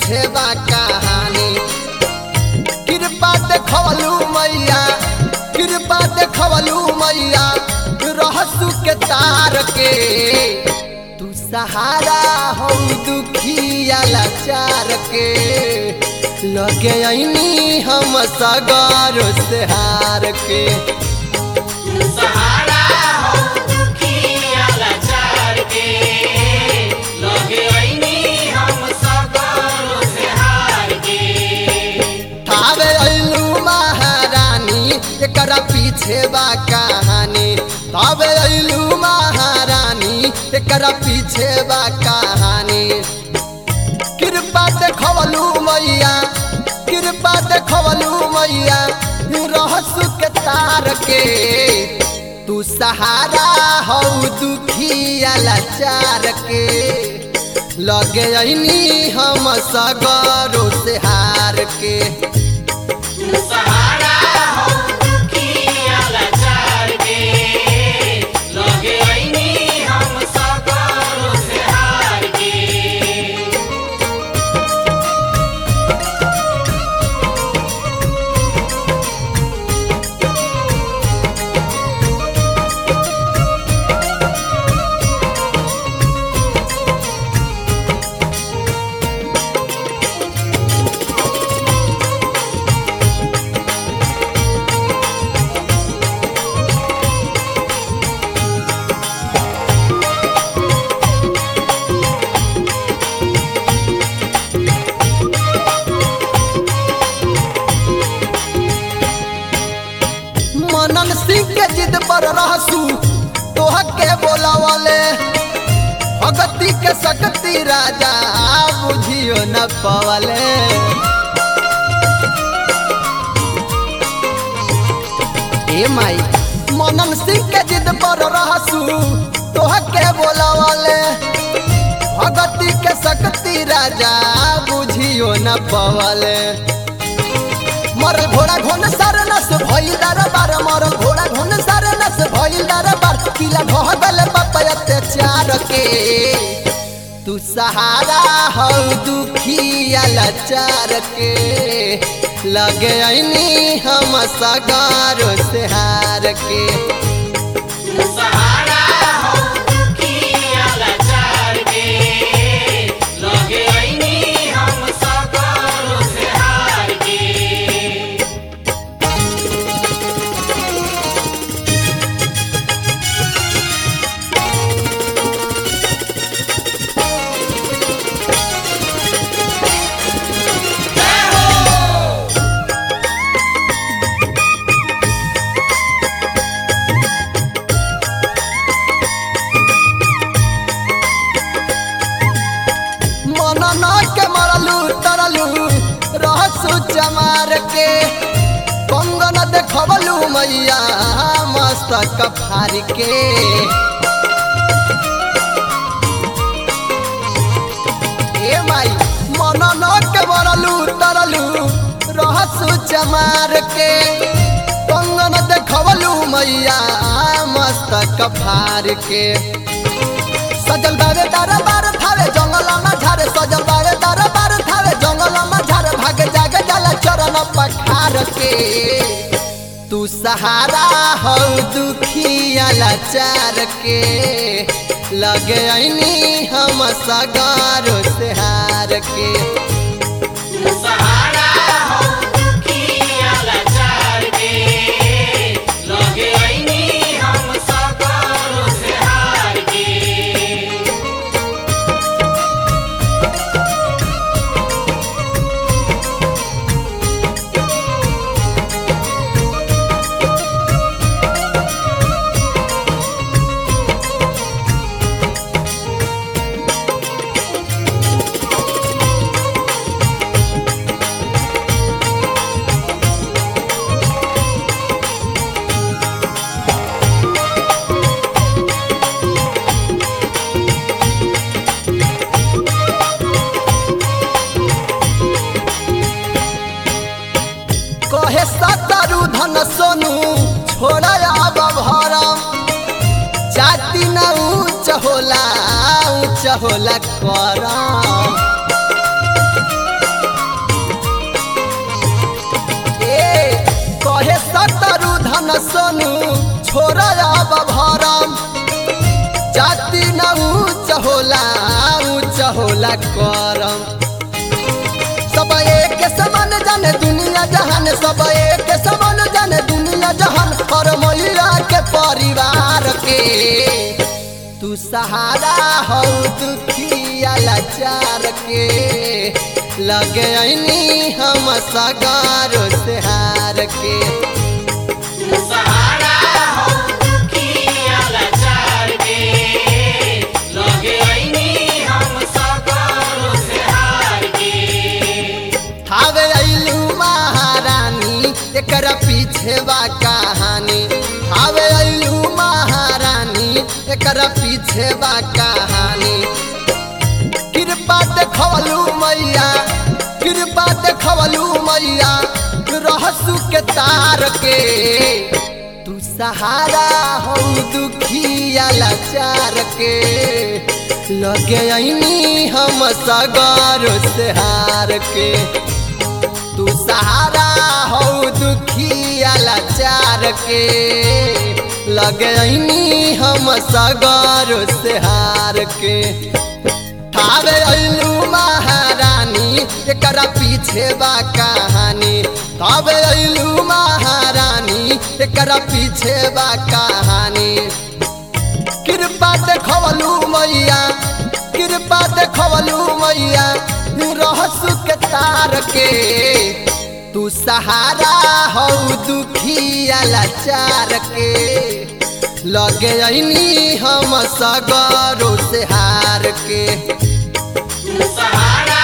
पीछे बा कहानी कृपा देखवलू मैया कृपा देखवलू मैया रहसु के तार के तू सहारा हो दुखिया लाचार के लगे ऐनी हम सगर से हार के सहारा हो दुखिया लाचार के लगे ऐनी हम सगरो से हार के थावे ऐलू महारानी एकरा पीछे बा कहानी थावे ऐलू महारानी एकरा पीछे बा कहानी कृपा देखवलू मैया कृपा देखवलू मैया रहसु के तार के तू सहारा हो दुखिया लाचार के लगे ऐनी हम सगरो से हार के सहारा हो दुखिया लाचार के लगे ऐनी हम सगरो से हार के मनन सिंह के जिद पर रहसू तोह के बोलावले भगती के शक्ति राजा बुझियो न पवले ए माई मनन सिंह के जिद पर रहसू तोह के बोलावले भगती के शक्ति राजा बुझियो न पवले मरल घोड़ा घोन सार नस भइल दरबार मरल घोड़ा घोन सार नस भइल दरबार किला ढह गल बाप अत्याचार के तू सहारा हो दुखिया लाचार के लगे ऐनी हम सगार से हार के सहारा हो दुखिया लाचार के लगे ऐनी हम सगरो से हार के मनन के मरलू तरलू रहसु चमार के कंगन देखबलू मैया मस्तक फार के ए माई मनन के मरलू तरलू रहसु चमार के कंगन देखबलू मैया मस्तक फार के सजल बावे दरबार थावे जंगल में झारे सजल बावे दरबार थावे जंगल में झारे भाग जागे जाला चरण पखार के तू सहारा हो दुखिया लाचार के लगे ऐनी हम सगारो से हार के सहारा हो दुखिया लाचार के लगे ऐनी हम सगरो से हार के कहे सतरु धन सोनू छोड़ अब भरम जाति न ऊंच होला ऊंच होला करम चंदन सोनू छोरा अब भरम जाति न ऊंच होला ऊंच होला करम सब एक समान जाने दुनिया जहान सब एक समान जाने दुनिया जहान और महिला के परिवार के तू सहारा हो दुखिया लाचार के लगे ऐनी हम सगारो से हार के सहारा हो दुखिया लाचार के लगे ऐनी हम सगरो से हार के थावे अइलू महारानी एकरा पीछे बा कहानी थावे अइलू महारानी एकरा पीछे बा कहानी कृपा देखवलू मैया कृपा देखवलू मैया रहसु के तार के तू सहारा हो दुखिया लाचार के लगे ऐनी हम सगर से हार के तू सहारा हो दुखिया लाचार के लगे ऐनी हम सगर से हार के थावे अइलू महारानी एकरा पीछे बा कहानी थावे अइलू महारानी एकरा पीछे बा कहानी कृपा देखवलू मैया कृपा देखवलू मैया रहसु के तार के तू सहारा हो दुखिया लाचार के लगे ऐनी हम सगरो से हार के सहारा